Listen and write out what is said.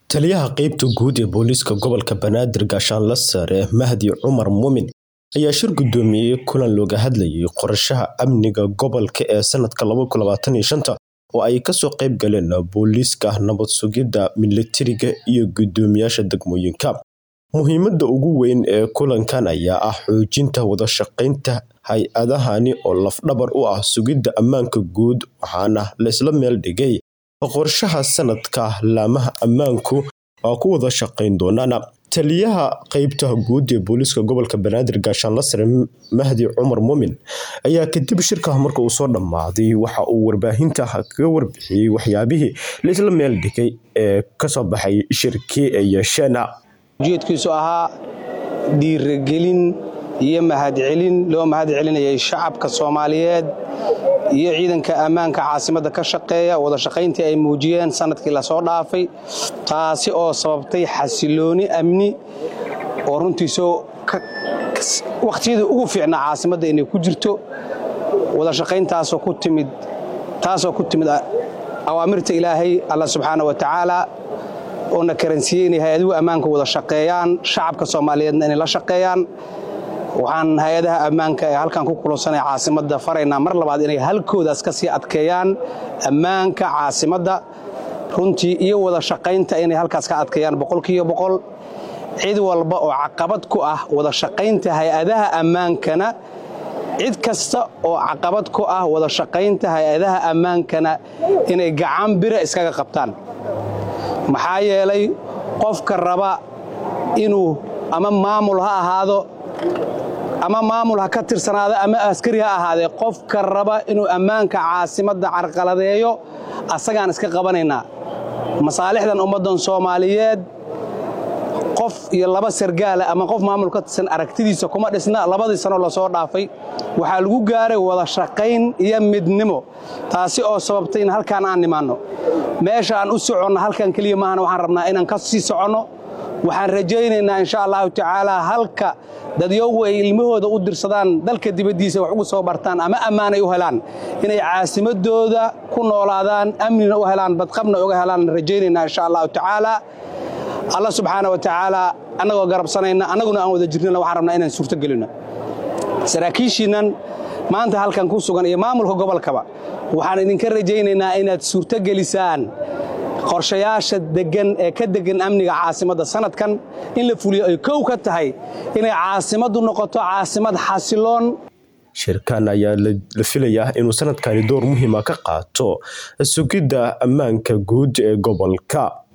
Taliyaha qaybta guud ee booliiska gobolka Banaadir Gaashaanle Sare Mahdi Cumar Muumin ayaa shir gudoomiyay kulan looga hadlayay qorshaha amniga gobolka ee sanadka oo ay kasoo qayb galeen booliiska, nabad sugidda, militariga iyo guddoomiyaasha degmooyinka. Muhiimadda ugu weyn ee kulankan ayaa ah xoojinta wada shaqaynta hay-adahani oo laf-dhabar u ah sugidda ammaanka guud waxaana la isla meel dhigay qorshaha sanadka laamaha ammaanku waa ku wada shaqayn doonaan. Taliyaha qaybta guud ee booliiska gobolka Banaadir Gaashaanle Sare Mahdi Cumar Muumin ayaa kadib shirka marka uu soo dhammaaday waxa uu warbaahinta kaga warbixiyay waxyaabihii la isla meel dhigay ee kasoo baxay shirkii ay yeesheen. ujeedkiisu ahaa dhiirigelin iyo mahadcelin loo mahad celinayay shacabka soomaaliyeed iyo ciidanka ammaanka caasimadda ka shaqeeya wada shaqayntii ay muujiyeen sanadkii lasoo dhaafay taasi oo sababtay xasilooni amni oo runtiisoo wakhtiyadii ugu fiicnaa caasimadda inay ku jirto wada shaqayntaasoo ku timid taasoo ku timid awaamirta ilaahay alla subxaana wa tacaala oo na karansiiyey inay hay-aduhu ammaanka wada shaqeeyaan shacabka soomaaliyeedna inay la shaqeeyaan waxaan hay-adaha ammaanka ee halkan ku kulansanay caasimadda faraynaa mar labaad inay halkoodaas ka sii adkeeyaan ammaanka caasimadda runtii iyo wada shaqaynta inay halkaas ka adkeeyaan boqolkiiba boqol cid walba oo caqabad ku ah wada shaqaynta hay-adaha ammaankana cid kasta oo caqabad ku ah wada shaqaynta hay-adaha ammaankana inay gacan bira iskaga qabtaan maxaa yeelay qofka raba inuu ama maamul ha ahaado ama maamul ha ka tirsanaado ama askari ha ahaadee qofka raba inuu ammaanka caasimadda carqaladeeyo asagaan iska qabanaynaa masaalixdan ummaddan soomaaliyeed qof iyo laba sargaala ama qof maamul ka tirsan aragtidiisa kuma dhisna labadii sanoo lasoo dhaafay waxaa lagu gaaray wada shaqayn iyo midnimo taasi oo sababtay in halkaan aan nimaanno meesha aan u soconno halkan keliya maahana waxaan rabnaa inaan ka sii soconno waxaan rajaynaynaa insha allahu tacaalaa halka dadyogu ay ilmahooda u dirsadaan dalka dibaddiisa wax ugu soo bartaan ama ammaanay u helaan inay caasimadooda ku noolaadaan amnina u helaan badqabna uga helaan rajaynaynaa insha allahu tacaalaa alla subxaana wa tacaalaa annagoo garabsanayna annaguna aan wada jirnana waxaan rabnaa inaan suurto gelinno saraakiishiinnan maanta halkan ku sugan iyo maamulka gobolkaba waxaan idinka rajaynaynaa inaad suurto gelisaan qorshayaasha degan ee ka degan amniga caasimadda sanadkan in la fuliyo ay kow ka tahay inay caasimaddu noqoto caasimad xasiloon shirkan ayaa la filayaa inuu sanadkani door muhiima ka qaato sugidda ammaanka guud ee gobolka